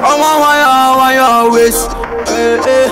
Ọmọ wáyà wáyà waist. Eh, eh.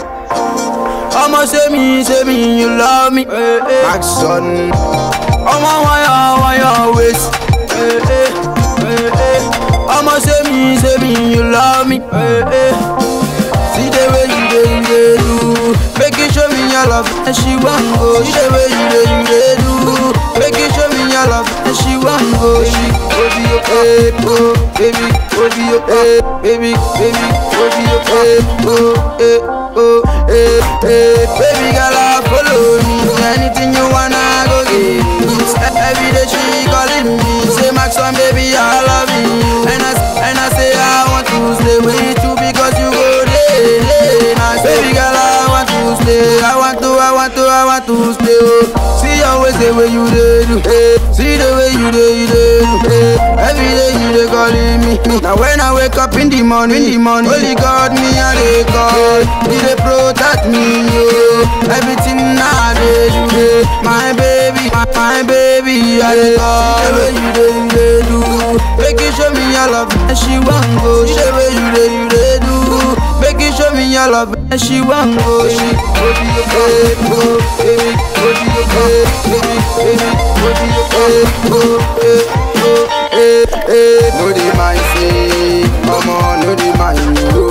Ọmọ say me, say me, you love me. Eh, eh. Maxon, Ọmọ wáyà wáyà waist. Eh, eh. Eh, eh. Ọmọ say me, say me, you love me. Eh, eh. See the way you dey, you dey do. Make you show me your love, and she wan go. See the way you dey, you dey do. Make you show me your love, and she wan go. She go be your babe, oh, baby, go be your babe, baby, baby, go be your babe, oh, eh, oh, eh, eh, baby girl, I follow me. Anything you wanna go get. Every day she calling me, say Max one baby, I love you. And I and I say I want to stay with you because you go there, there. Now, baby girl, I want to stay. I want to, I want to, I want to stay. Oh. See always the way you dey do, hey. See the way you dey, you dey do, hey. Every day you dey calling me. Now when I wake up in the morning, in the morning, only God me I dey call. He dey protect me, yo. Everything I dey do, hey. My baby, my, my baby, I dey call. See the way you dey, you dey do. Make you show me your love, and she wan go. See the way you dey, you dey do. Make you show me your love, and she wan go. She go be your babe, oh, baby, go be your babe, baby, baby, go be your babe, oh, eh, oh, eh, eh. no dey mind say, omo no dey mind you.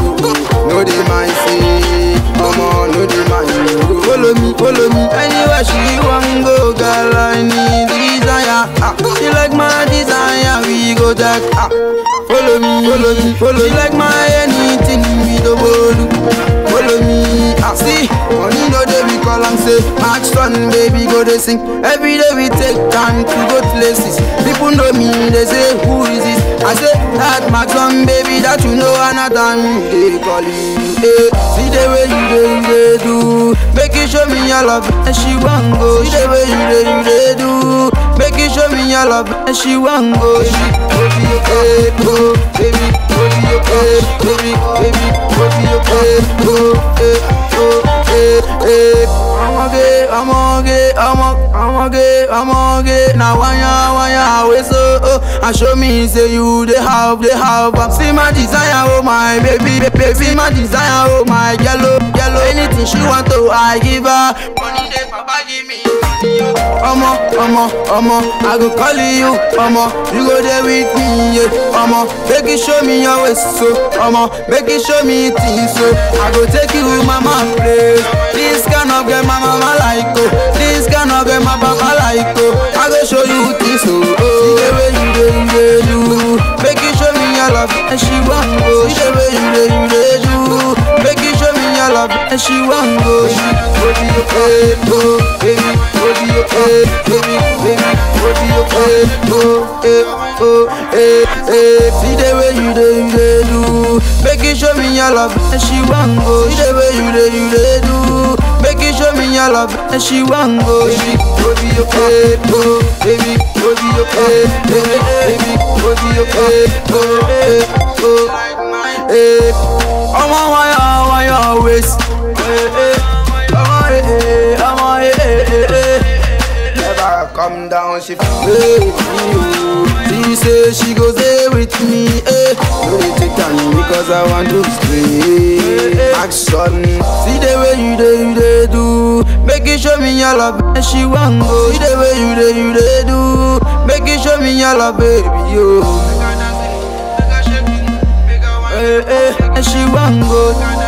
No dey mind say, omo no dey mind you. Follow me, follow me. Anywhere she wan go, girl, I need desire. Ah, she like my desire, we go jack. Ah, follow me, follow me, follow. She like my anything, we do bolu. Follow me, ah, see, money no dey we call am say, Max Son, baby, go dey sing. Every day we take time to go places. People know me, they say, who is this? I say, that Max Son, baby, that you know another time they call you. Eh, see the way you dey, you dey do. Make you show me your love, and she wan go. See the way you dey, you dey do. Make you show me your love, and she wan go. She go be your babe, oh, baby, go be your babe, baby, baby, go be your babe, oh, eh, oh, eh, eh. Ọmọge, ọmọge, ọmọ, ọmọge, ọmọge. Na wanya, wanya, we so, oh. And show me say you dey have, dey have. am. See my desire, oh my baby, baby. See my desire, oh my yellow, yellow. Anything she want to, I give her. Money dey, papa give me money, oh. Ọmọ, ọmọ, ọmọ, I go call you, ọmọ. You go there with me, yeah. Ọmọ, make you show me your waist, so. Ọmọ, make you show me things, so. I go take you with mama place. This kind of girl my mama like, oh. This kind of girl my papa like, oh. I go show you things, so. Oh. See the way you dey, you dey do. Make you show me your love, and she wan go. See the way you dey, you dey do. Make you show me your love, and she wan go. She go be your babe, oh, baby, go be your babe, baby, baby, go be your babe, oh, eh, oh, eh, eh. See the way you dey, you dey do. Make you show me your love, and she wan go. See the way you dey, you dey do. Make you show me your love, and she wan go. She go be your babe, oh, baby, go be your babe, baby, baby, go be your babe, oh, eh, oh, eh. Ọmọ wáyà wáyà waist, eh, eh. Ọmọ eh, eh, ọmọ eh, eh, eh, eh. Never come down, she Hey, you. She say she go stay with me, eh. no dey take time because I want to stay. Maxon, See the way you dey, you dey do. Make you show me your love, and she wan go. See the way you dey, you dey do. Make you show me your love, baby, yo. Eh, eh, and she wan go.